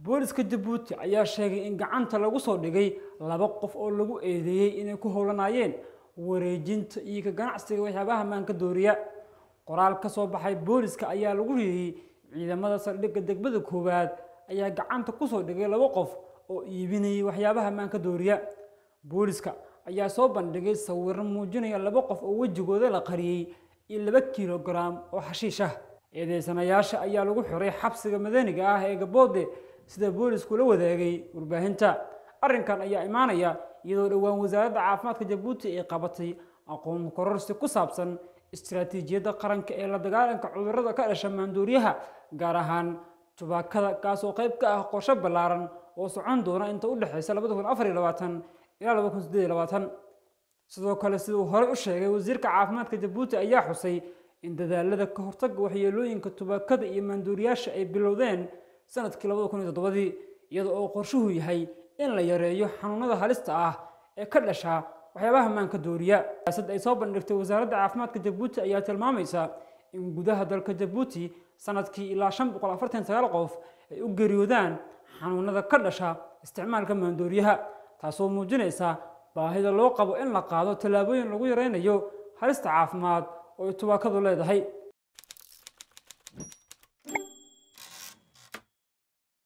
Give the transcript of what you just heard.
booliska jabuuti ayaa sheegay in gacanta lagu soo dhigay laba qof oo lagu eedeeyey inay ku howlanayeen wareejinta iyo ka ganacsiga waxyaabaha maanka dooriya qoraal ka soo baxay booliska ayaa lagu riiyey ciidamada saldhigga degmada koowaad ayaa gacanta kusoo dhigay laba qof oo iibinayay waxyaabaha maanka dooriya booliska ayaa soo bandhigay sawiro muujinaya laba qof oo wejigooda la qariyey iyo laba kilogaram oo xashiish ah eedeysanayaasha ayaa lagu xiray xabsiga madaniga ah ee gaboode sida boolisku la wadaagay warbaahinta arrinkan ayaa imaanaya iyadoo dhowaan wasaaradda caafimaadka jabuuti ay qabatay aqoon kororsi ku saabsan istiraatiijiyadda qaranka ee la dagaalanka cudurrada ka dhasha maandooriyaha gaar ahaan tubaakada kaasoo qayb ka ah qorshe ballaaran oo socon doona inta u dhexaysa labada kun afar iyo labaatan ilaa laba kun siddeed iyo labaatan sidoo kale siduu horey u sheegay wasiirka caafimaadka jabuuti ayaa xusay in dadaalada ka hortagga waxyeelooyinka tubaakada iyo maandooriyaasha ay bilowdeen sanadkii labada kun iyo toddobadii iyada oo qorshuhu yahay in la yareeyo xanuunada halista ah ee ka dhasha waxyaabaha maanka dooriya siyaasad ay soo bandhigtay wasaaradda caafimaadka jabuuti ayaa tilmaamaysa in gudaha dalka jabuuti sanadkii ilaa shan boqol afartan sagaal qof ay u geeriyoodaan xanuunada ka dhasha isticmaalka maandooriyaha taasoo muujinaysa baahida loo qabo in la qaado tallaabooyin lagu yaraynayo halista caafimaad oo ay tubaakadu leedahay